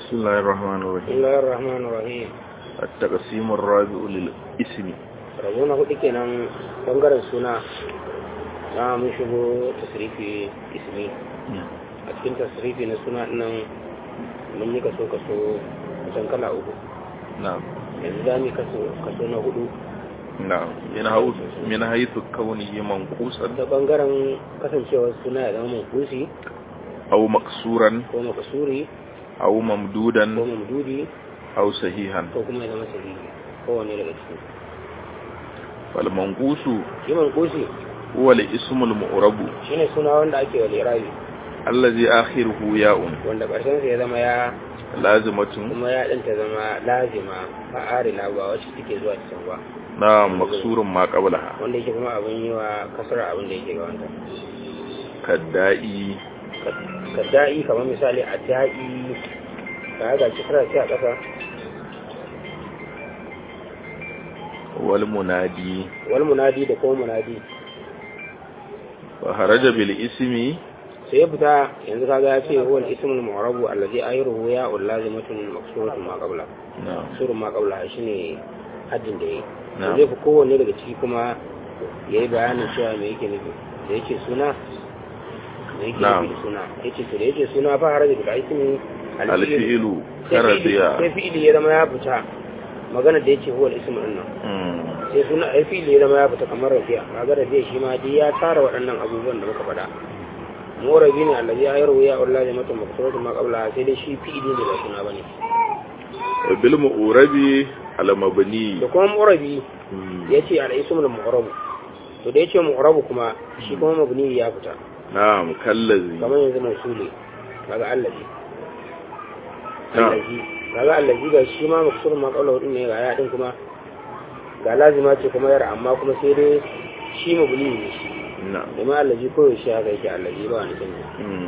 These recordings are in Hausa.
بسم الله الرحمن بسم الرحيم الله الرحمن الرحيم التقسيم الرابع للاسم rabo na hudu kenan bangaren suna na mun shigo tasrifi ismi a cikin tasrifi na suna nan mun yi kaso kaso kusan kala uku نعم yanzu za mu yi kaso kaso na hudu نعم من حيث من حيث كونه منقوصا da bangaren kasancewar suna ya zama mankusi أو مكسورا ko makasuri أو ko ممدودا mamdudi أو صحيحا ko kuma ya zama sahihi kowane daga ciki فالمنقوص shi mankusi هو الاسم المعرب shine suna wanda ake wa lirabi الذي آخره ياء wanda ƙarshen sa ya zama ya لازمة kuma ya ɗanta zama lazima fa'arila ba wacce take zuwa cikin ba نعم مكسور ما قبلها wanda yake kuma abin yi wa kasar abin da yake ga wanda كالدائي ka da'i kamar misali a da'i ka ga kisra ce a ƙasa والمنادي wal munadi da kuma munadi وخرج بالاسم sai ya fita yanzu kaga ya ce huwa al-ismul mu'rabu allazi ayruhu ya lazimatun maksuratun ma qabla نعم surun ma qabla shine haddin da yayi Na'am. zai fi kowanne daga ciki kuma yayi bayanin cewa me yake nufi da yake suna me yake Na'am. nufi da suna yace to da yake suna fa haraja bil ismi الفعل sai fi'ili- كرضيا sai fi'ili ya zama ya fita magana da yake huwa al-ismu din nan مم. sai suna ai fi'ili ya zama ya fita kamar rabi'a kaga rabi'a shi ma dai ya tara waɗannan abubuwan da muka faɗa murabi ne allazi ya yarwa ya wallahi mata maksuratu ma qabla sai dai shi fi'ili ne ba suna bane وبالمؤرب المبني da kuma murabi مم. yace al-ismul mu'rabu to da yace mu'rabu kuma shi kuma mabni ya fita نعم كالذي kamar yanzu mausuli kaga allazi نعم allazi kaga allazi ga shi ma maksurun ma qabla din ne ga ya din kuma ga lazima ce kuma yar amma kuma sai dai shi mabni ne shi نعم domin allazi ko yaushe haka yake allazi ba wani canji مم.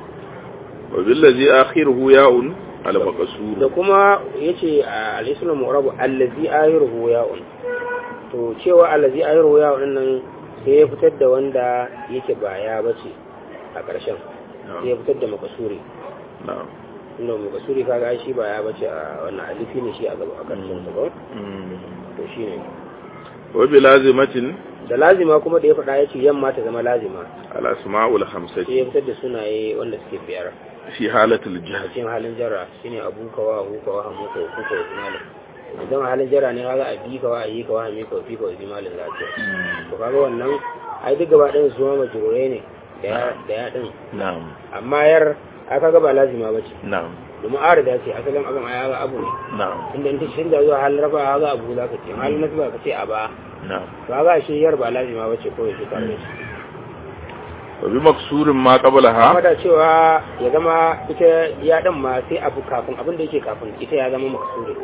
وبالذي آخره ياء على da مقصور kuma yace a al-ismul mu'rabu allazi ayruhu ya'un to cewa allazi ayruhu ya'un din nan sai ya fitar da wanda yake ba ya bace a ƙarshen sai ya نعم fitar da makasuri نعم inda makasuri kaga ai shi ba ya bace a wannan alifi ne shi a gaba a ƙarshen sa ba مم. to shine وبلازمة da lazima kuma da ya faɗa yace yamma ta zama lazima الأسماء sai الخمسة ya fitar da sunaye wanda suke biyar في حالة a الجهل cikin halin jarra shine abu kawa hu kawa hamu kawa ku kawa zimalin idan a halin jarra ne kaga a bi kawa a yi kawa hami kawa fi kawa zimalin za ta to kaga wannan ai duk gaba ɗayan su ma majurai ne da ya da ya ɗin نعم amma yar a kaga ba lazima ba ce نعم domin arida ce asalin abin a yaga abu ne نعم inda in ta canza zuwa halin rafa ga abu za ka ce halin nasu ba ka ce a ba نعم to kaga shi yar ba lazima ba ce kawai shi tare da shi وبمكسور ما amma قبلها da cewa ya zama ita ya ɗan ma sai abu kafin abin da yake kafin ita ya zama maksuri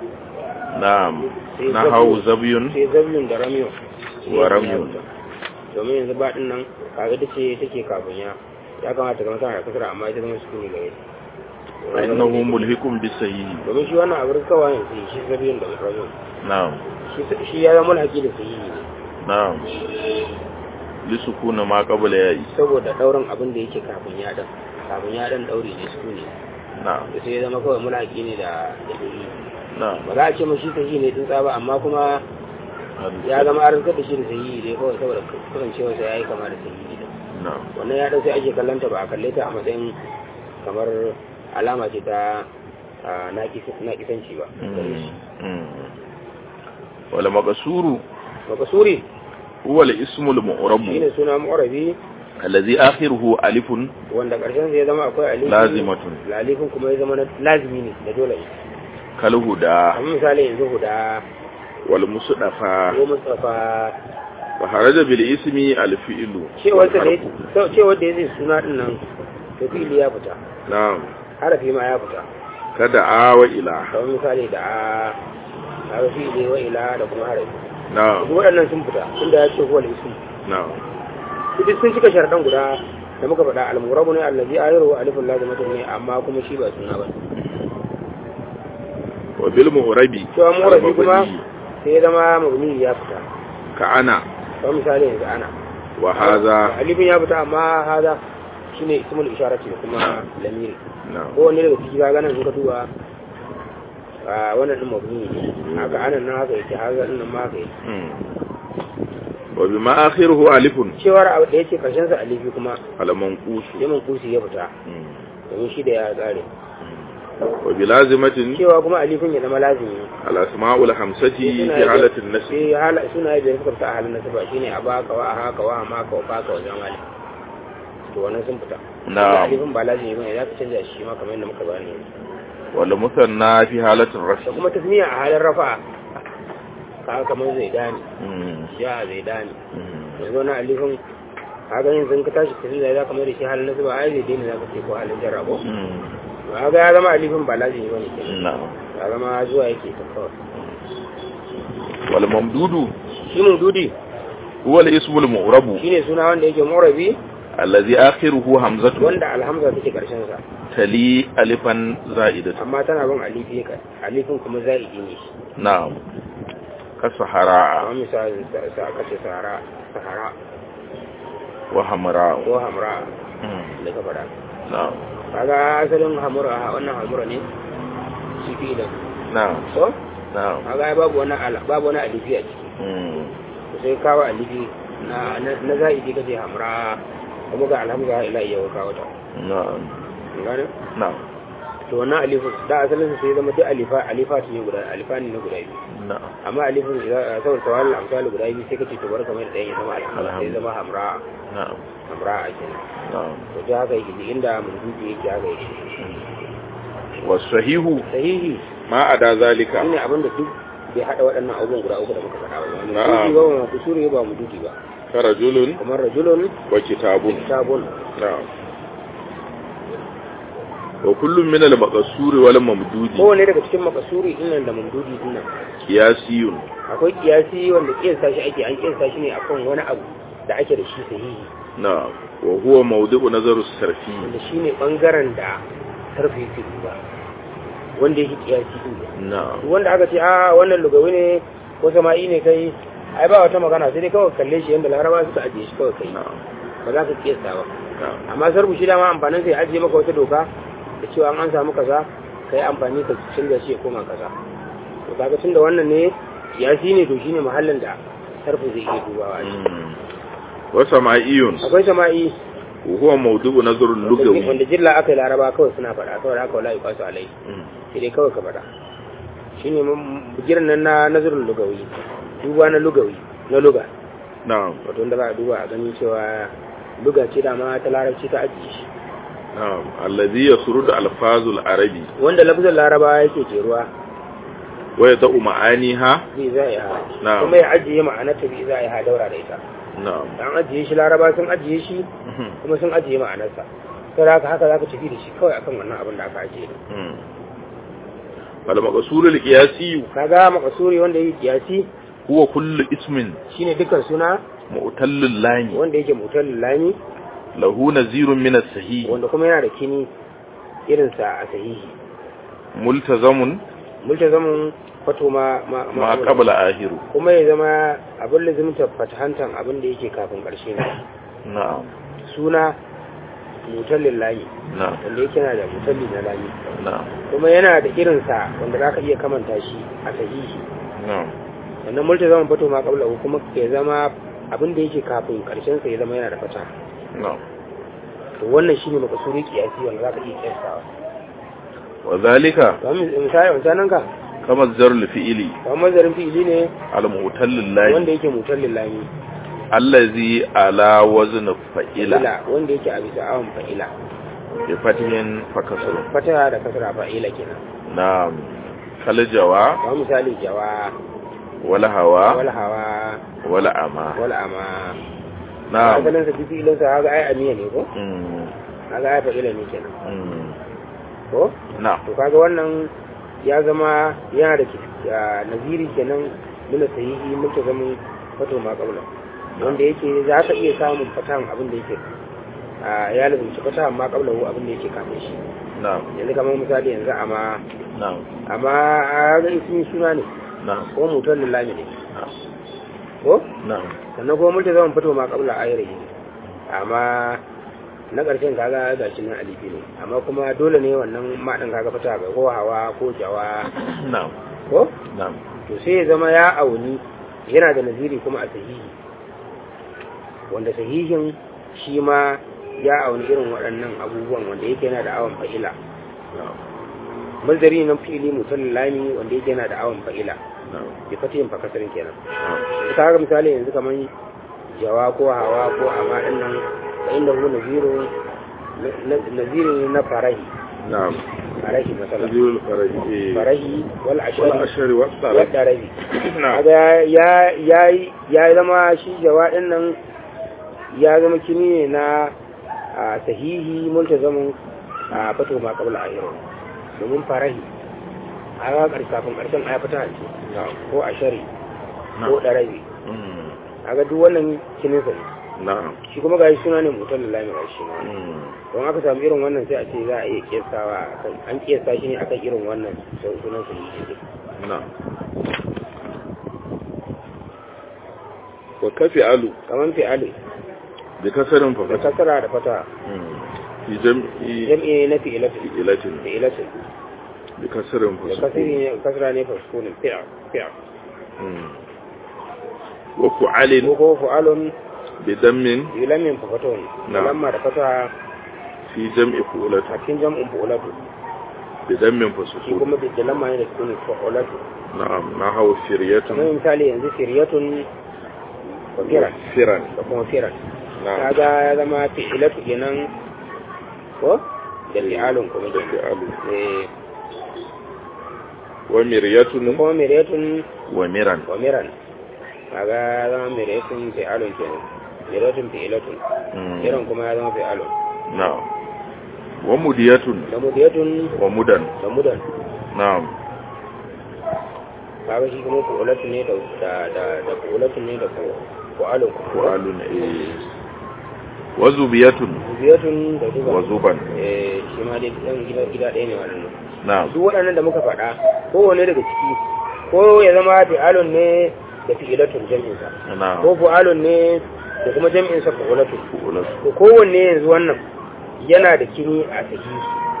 نعم sai نحو zabiyu- زبي sai zabiyun da ramiyo Wa ramyun. domin yanzu ba din nan kaga ta ce take kafin ya ya kamata ga masana da kasara amma ita zama sukuni gare فإنه ملهق بالسيء domin shi wannan abin kawai yanzu shi zabiyun da ramiyo نعم shi shi ya zama mulhaki da sahihi ne نعم لسكون ما قبل ياء saboda daurin abin da yake kafin ya dan kafin ya dan daure ne sukuni نعم da sai ya zama kawai mulhaki ne da da sahihi نعم ba za a ce mashi sahihi ne tsuntsa ba amma kuma ya zama arzikar da shi da sahihi ne kawai saboda kasancewa sai ya yi kama da sahihi ne نعم wannan ya dan sai ake kallanta ba a kalle ta a matsayin kamar alama ce ta a, naƙis- naƙisanci ba wala maqsuru makasuri huwa al-ismu al-mu'rab shine suna mu'arabi alladhi akhiruhu alifun wanda ƙarshen sai ya zama akwai alifi Lazimatun. lalifin kuma ya zama na lazimi ne da dole ne kal huda kamar misali yanzu huda wal musdafa ko mustafa wa haraja bil ismi al-fi'lu cewar da ya cewar da ya zai suna din nan to fili ya fita na'am harafi ma ya fita kada awa ila kamar misali da a harafi ne wa ila da kuma harafi na'am duk waɗannan sun fita tunda ya ce huwa al-ism na'am duk sun cika sharaɗan guda da muka faɗa al-murabu ne allazi ayru wa alifun lazimatun ne amma kuma shi ba suna ba wa bil mu'rabi cewa murabi kuma al-mabni sai ya zama mabni ya fita ka ana kamar misali yanzu ana wa hadha alifin ya fita amma haza shine ismul isharati da kuma lamiri na'am ko wanne daga ciki ga nan in ka duba a wannan din mabni ne haka anan nan haka yake haka nan ma haka yake Mm. wa bima akhiruhu alifun cewar abu da yake karshen sa alifi kuma ala manqusu yamin kusi ya fita Mm. domin shi da ya tsare wa bi lazimatin cewa kuma alifin ya zama lazimi al asma'ul hamsati fi halatin nasb sai hala suna biyar suka fita a halin nasaba shine a baka wa a haka wa a maka wa baka wa zamali to wannan sun fita Na'am. alifin ba lazimi bane za ka canza shi ma kamar yadda muka bayani yanzu wal musanna fi halatin da rafi kuma tasmiya a halin rafa ka kamar zai dani Mm. ya zai dani Mm. yanzu wani alifin kaga yin sun ka tashi tasmiya za ka mai da shi halin nasaba ai zai daina za ka ce ko halin jarrabo Mm. kaga ya zama alifin ba lazimi bane kenan na'am ya zama zuwa yake ta kawai wal mamdudu shi mun dudi huwa al ismul mu'rabu shine suna wanda yake murabi alladhi akhiruhu hamzatu wanda alhamza take karshen sa tali alifan za'idatu amma tana bin alifi ka alifin kuma za'idi ne shi na'am ka sahara amma misali sa- sa aka ce sahara sahara wa hamra ko hamra Mm. da ka fada na'am kaga asalin hamura wannan hamura ne shi fi da na'am so na'am kaga ai babu wani ala babu wani alifi a ciki Mm. to sai kawo alifi na na na za'idi kace hamra kuma ga alhamza ila iya kawo ta na'am Kun gane na'am to wannan alifin da asalin sa sai zama duk alifa alifa ne guda alifani ne guda biyu na'am amma alifin idan saboda tawalin amsali guda biyu sai kace to bar kamar da ya zama alhamza sai Alhamdulillah. zama hamra na'am hamra a kenan na'am to da haka yake inda mun dubi yake haka yake wasahihu sahihi ma ada zalika shine abin da duk bai hada waɗannan abubuwan guda uku da muka faɗa ba mu Na'am. dubi ba mu kusuri ba mu dubi ba ka rajulun kamar rajulun wa kitabun kitabun na'am wa kullum min al-maqsuri wal mamdudi kowane daga cikin makasuri dinnan da mamdudi dinnan qiyasiyun akwai kiyasi wanda kiyasta shi ake an kiyasta shi ne akan wani abu da ake da shi sahihi na'am wa huwa mawdu'u nazaru sarfi wanda shine bangaren da sarfi yake duba wanda yake kiyasi din ne na'am wanda aka ce a wannan lugawi ne ko sama'i ne kai ai ba wata magana sai dai kawai kalle shi yadda laraba suka ajiye shi kawai kai na'am ba za ka kiyasta ba na'am amma sarbu shi dama amfanin sai ajiye maka wata doka da cewa an samu kaza kai amfani ka canza shi ya koma kaza to kaga tunda wannan ne kiyasi ne to shine mahallin da sarfu zai iya dubawa shi Mm. wa sama'iyun akwai sama'i wa huwa mawdu'u nazaru lugawi wanda jilla aka yi laraba kawai suna faɗa kawai haka wala yuqasu alai Mm. sai dai kawai ka faɗa shine bugiran nan na nazarin lugawi duba na lugawi na luga na'am wato wanda ba a duba a ganin cewa luga ce dama ta larabci ta ajiye shi na'am alladhi yasrudu alfazul arabi wanda lafzin laraba yake jeruwa wa yada'u ma'aniha bi za ya Na'am. kuma ya ajiye ma'anarta bi za ya daura da ita na'am an ajiye shi laraba sun ajiye shi Mhm. kuma sun ajiye ma'anarsa sai haka haka zaka tafi da shi kawai akan wannan abin da aka ajiye Mm. wal maqsurul qiyasi kaga makasuri wanda yake kiyasi huwa kullu ismin shine dukkan suna mu'tallil lami wanda yake mutal lami lahu nazirun min as-sahih wanda kuma yana da kini irin sa a sahihi multazamun multazamin fato ma ma ma qabla ahiru kuma ya zama abin lazimta fatahantan abin da yake kafin ƙarshe ne na'am suna mutallin lami na'am wanda yake yana da mutalli na lami na'am kuma yana da irinsa wanda za ka iya kamanta shi a sahihi na'am sannan multa zaman fato ma kabla kuma ya zama abin da yake kafin ƙarshen sa ya zama yana da fata na'am to wannan shine makasuri kiyasi wanda za ka iya kiyasawa wa zalika kamar misali misalan ka kama zarul fi'ili kamar mazarin fi'ili ne al mu'tallil lami wanda yake mutallin lami allazi ala wazn fa'ila fa'ila wanda yake a bisa awon fa'ila bi fatihin fa kasrun fataha da kasra fa'ila kenan na'am kal jawa kamar misali jawa wala hawa wal hawa wala ama wal ama na'am asalin sa fi'ilin sa kaga ai amiya ne ko Mm, kaga ai fa'ila ne kenan mm, ko na'am to kaga wannan ya zama yana da ki- ah, naziri kenan nuna sahihi muke zaman fato ma kaula wanda yake za ka iya samun fatan abin da yake ah, ya lazumci fatan ma kaula abin da yake kafin shi na'am yanzu kamar misali yanzu amma na'am amma a ga ismi suna ne na'am ko mutar lillahi ne na'am ko na'am sannan kuma mulki zaman fito ma kabla ayri amma na ƙarshen kaga ga shi nan alifi ne amma kuma dole ne wannan maɗin kaga fata ga ko hawa ko jawa na'am ko na'am to sai ya zama ya auni yana da naziri kuma a sahihi wanda sahihin shi ma ya auni irin waɗannan abubuwan wanda yake yana da awon fa'ila na'am mazari na fili mutallami wanda yake yana da awon fa'ila na'am bi fatihin fa kasarin kenan na'am ta ga misali yanzu kamar jawa ko hawa ko amma din nan fa inda hu naziru naziru ne na farahi na'am farahi masalan tajirul faraji eh farahi wal wal ashari ashari was wal salat darabi na'am kaga ya ya ya zama shi jawa din nan ya zama kini ne na a, sahihi multazamin a fato ma qabla ahiru domin farahi a ga ƙarshe kafin ƙarshen aya fata ce na'am ko ashari ko na'am darabi Mm. kaga duk wannan kinin sa ne na'am shi kuma gashi suna ne mutum da lamira shi ma Mm. don aka samu irin wannan sai a ce za a iya kiyasawa akan an kiyasa shi ne akan irin wannan sun- sunan su ne na'am wa kafi alu kamar fi'alu bi kasarin da fa kasara da fata fi jam'i jam'i na fi'ilatu ilatin fi'ilatu bi kasarin da fa kasiri ne kasara ne faskunin fi'a fi'a wa fu'alin ko ko fu'alun bi dammin ilamin fafatun Na. lamma da fata fi jam'i a fu'ulati cikin jam'in fu'ulatu bi dammin fa shi sukun kuma da lamma ne da sukunin fu'ulatu na'am na hawa kamar firyatun misali yanzu firyatun wa firan firan da kuma firan na'am kaga ya zama fi'ilatu kenan ko da fi'alun kuma da da fi'alu eh wa miryatun kuma miryatun wa miran wa miran kaga ya zama miryatun fi'alun kenan miryatun fi'ilatun Mm. miran kuma ya zama fi'alun na'am wa mudiyatun da mudiyatun wa mudan da mudan na'am kaga shi kuma fu'ulatun ne da da da da fu'ulatun ne da fu'alun fu'alun eh wa zubiyatun mudiyatun da wa zuba zuban eh shi ma dai ɗan gida gida ɗaya ne waɗannan na'am duk waɗannan da muka faɗa kowane daga ciki ko ya zama fi'alun ne da fi'ilatun jam'insa na'am ko fu'alun ne da kuma jam'insa fu'ulatun fu'ulatu to kowanne yanzu wannan yana da kini a sahihi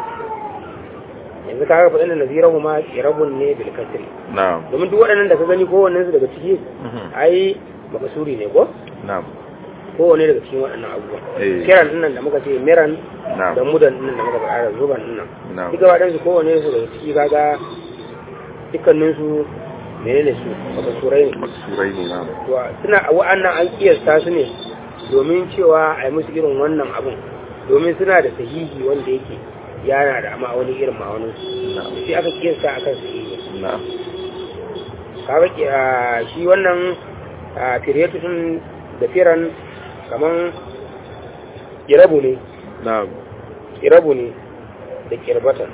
yanzu kaga faɗin da nazirahu ma irabun ne bil kasri na'am domin duk waɗannan da ka gani kowanne su daga ciki Mhm. ai makasuri ne ko na'am kowanne daga cikin waɗannan abubuwan Eh. kiran dinnan da muka ce miran na'am da mudan dinnan da muka faɗa da zuban dinnan na'am duka waɗansu kowanne su daga ciki kaga dukkanin su menene su makasurai ne masurai ne na'am to suna wa'annan an kiyasta su ne domin cewa a yi musu irin wannan abun domin suna da sahihi wanda yake yana da ma'auni irin ma'aunin su na'am sai aka kiyasta akan sahihi na'am kaga ki- a, shi wannan a, firyatu din da firan kaman kirabu ne na'am kirabu ne da kirbatan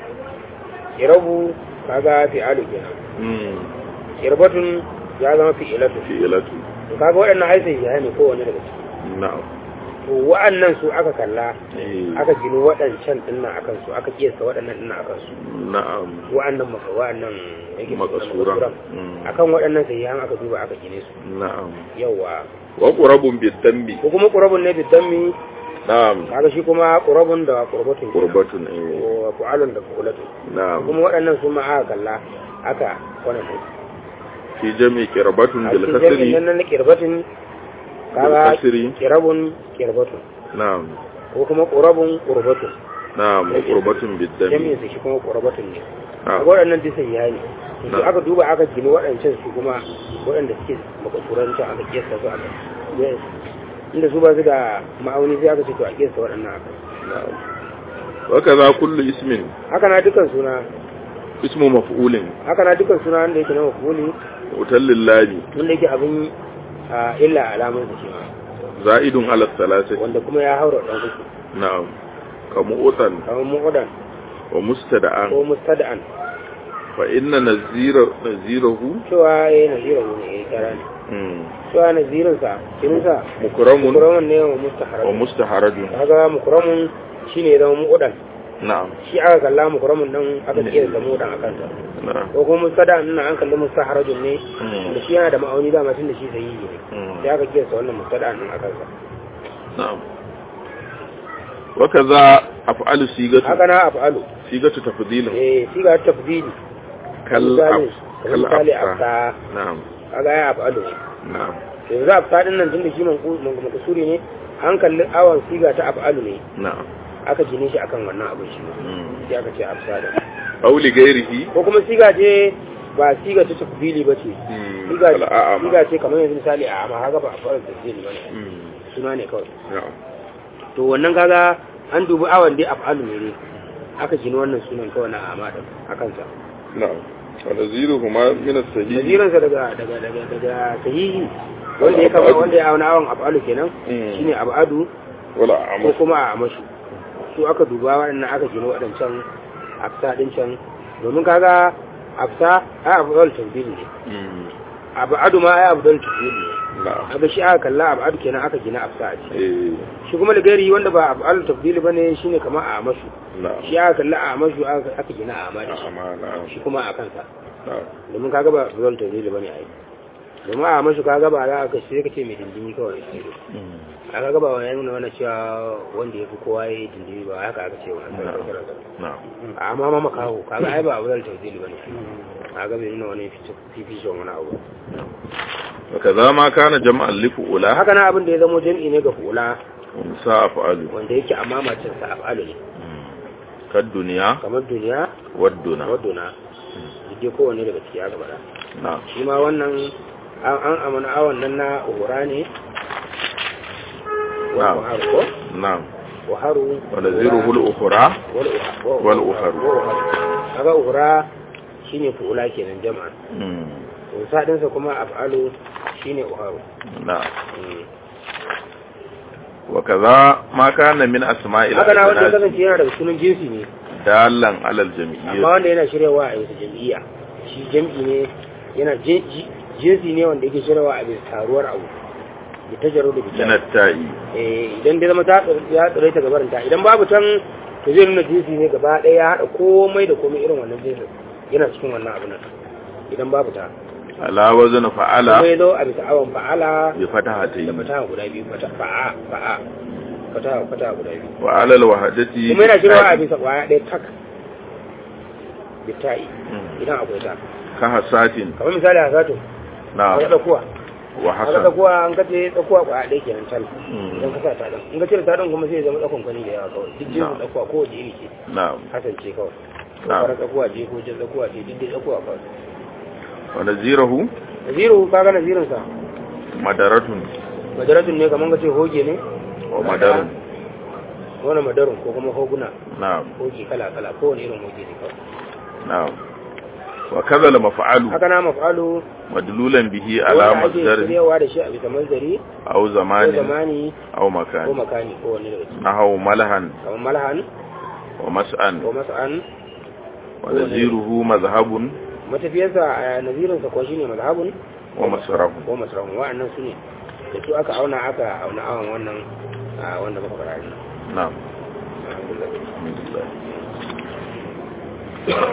kirabu kaga fi'alu kenan mm kirbatun ya zama fi'ilatu fi'ilatu to kaga waɗannan ai sai ya ne kowanne daga ciki na'am to wa'annan su aka kalla eh aka gini waɗancan dinnan akan su aka kiyasta waɗannan dinnan akan su na'am wa'annan maka wa'annan yake makasuran mm akan waɗannan sai an aka duba aka gine su na'am yawa wa qurabun bid-dambi ko kuma qurabun ne bidammi na'am kaga shi kuma qurabun da qurbatun kenan. qurbatun eh ko fu'alun da fu'ulatun na'am kuma waɗannan su ma aka kalla aka wannan din fi jami qirbatun a bil cikin kasri jami'in nan na kirbatin kaga kasri kirabun kirbatun na'am ko kuma qurabun qurbatun na'am wa qurbatun bid-dambi jami'in su shi kuma qurbatun ne na'am kaga waɗannan duk sai yayi to Na. aka duba aka gini waɗancan su kuma waɗanda suke makasuranci aka kiyasta su aka Yes. inda su ba su da ma'auni sai aka ce to a kiyasta waɗannan aka na'am wa kaza kullu ismin haka na dukan suna ismu maf'ulin haka na dukan suna wanda yake na mafuli utallil lami wanda yake abin a, illa alamun sa shi ma za'idun ala thalathati wanda kuma ya haura ɗan uku na'am kamu utan kamar mu'udan wa mustada'an ko mustada'an fa inna nazira nazirahu cewa ya yi nazirin ne ya yi kara ne mm, cewa nazirinsa kininsa mukramun mukuramun ne wa wa mustaharar mustaharajun kaga mukuramun shi ne ya zama mu'udan na'am shi aka kalla mukuramun nan aka kiyar da mu'udan a kansa na'am ko kuma mustada'an nan an kalli mustaharajun ne Mm. da shi yana da ma'auni dama tun da shi sahihi ne Mm. sai aka kiyar wannan mustada'an nan a kansa na'am wakaza af'alu sigatu haka na af'alu sigatu tafdilin eh siga ta tafdili kal misali af- kal misali afsa afsa na'am kaga ya af'alu ne na'am yanzu afsa din nan tunda shi mankusuri ne an kalli awon siga ta af'alu ne na'am aka gine shi akan wannan abin shi Mm. sai aka ce afsa da aw li ghairihi ko kuma siga ce ba siga ta tafdili ba ce Mm. siga Kal a'ama. siga ce kamar yanzu misali a amma haka ba a fara tafdili ba ne Mm. suna ne kawai na'am to wannan kaga an dubi awon dai af'alu ne ne aka gina wannan sunan kawai na amma din a kansa na'am wa naziruhuma min as-sahih nazirinsa daga daga daga daga sahihi wanda ya kama wanda ya auna awon af'alu kenan Mm. shine abadu wala ko a'mash kuma a amashu su aka duba waɗannan aka gina waɗancan afsa ɗin can domin kaga afsa ai afdal tafdil ne Mm. abadu ma ai afdal tafdil ne na'am kaga shi aka kalla abadu kenan aka gina afsa a ciki eh shi kuma da gari wanda ba afdal tafdil bane shine kamar a amashu na'am shi aka kalla a amashu aka aka gina a amadi a'ama na'am shi kuma a kansa na'am domin kaga ba afdal tafdil bane ai domin a amashu kaga ba za ka sai ka ce mai dindimi kawai Mm. a kaga ba wani nuna wani cewa wanda ya fi kowa ya yi dindimi ba haka aka ce wani na'am amma ma makaho kaga ai ba abu da tawzili bane kaga bai nuna wani fifishon wani abu وكذا ما كان جمعا لفؤلا haka na abin da ya zamo jam'i ne ga hula ونساء أفعال wanda yake amma macin sa af'alu ne كالدنيا kamar duniya والدنا waduna duk kowanne daga ciki aka bada نعم shi ma wannan an an amana awon nan na uhura ne wa Na'am. uharu ko نعم uharu ونزيره الأخرى wal uharu wal uharu. kaga uhura shine fu'ula kenan jama'a مم. Usa ɗinsa kuma af'alu shine uharu نعم Mm. وكذا ما كان من أسماء haka na wanda ya الأجناس kasance yana daga sunan jinsi ne دالا على amma الجمعية wanda yana shiryawa a yanzu jam'iyya shi jam'i ne yana jin- ji- jinsi ne wanda yake shiryawa a bisa taruwar abu da ta jaro da من bisa التاء idan dai zama ta tsir- ya tsire ta gabarin ta idan babu tan to zai nuna jinsi ne gaba ɗaya ya haɗa komai da komai irin wannan jinsin yana cikin wannan abu nan idan babu ta على وزن kuma فعل ya zo a bisa awon fa'ala da بفتحتين fataha guda biyu fata fa'a fa'a fataha fataha guda biyu وعلى الوحدة kuma yana shiryawa a بالتاء. bisa kwaya ɗaya tak bitta'i مم. idan akwai ta كهسات kamar misali a zato نعم a tsakuwa a وحسن tsakuwa an kace tsakuwa kwaya ɗaya kenan tal مم. idan ka sa ta ɗan in ka cire ta ɗan kuma sai ya zama tsakon kwani da yawa kawai duk jinsin Na'am. tsakuwa ko wace iri ce نعم hasan ce kawai ko Na'am. fara tsakuwa ce ko jan tsakuwa ce duk dai tsakuwa kawai ونزيره naziru ka ga nazirin sa مدرة majaratun ne kamar ka ce hoge ne ومدر wani madarun ko kuma hoguna نعم hoge kala kala ko wani irin hoge ne kawai نعم وكذا المفعل haka na maf'alu مدلولا به على wanda ake مصدر shiryawa da shi a bisa manzari أو ko زمان zamani أو ko مكان makani ko wani daga ciki نحو ملها kamar malhan ومسأن ko mas'an ونزيره مذهب matafiyarsa a nazirinsa ko shine mazhabun ومسرف ko masrahun wa'annan su ne da su aka auna aka auna awon wannan a wanda muka fara نعم alhamdulillah الحمد لله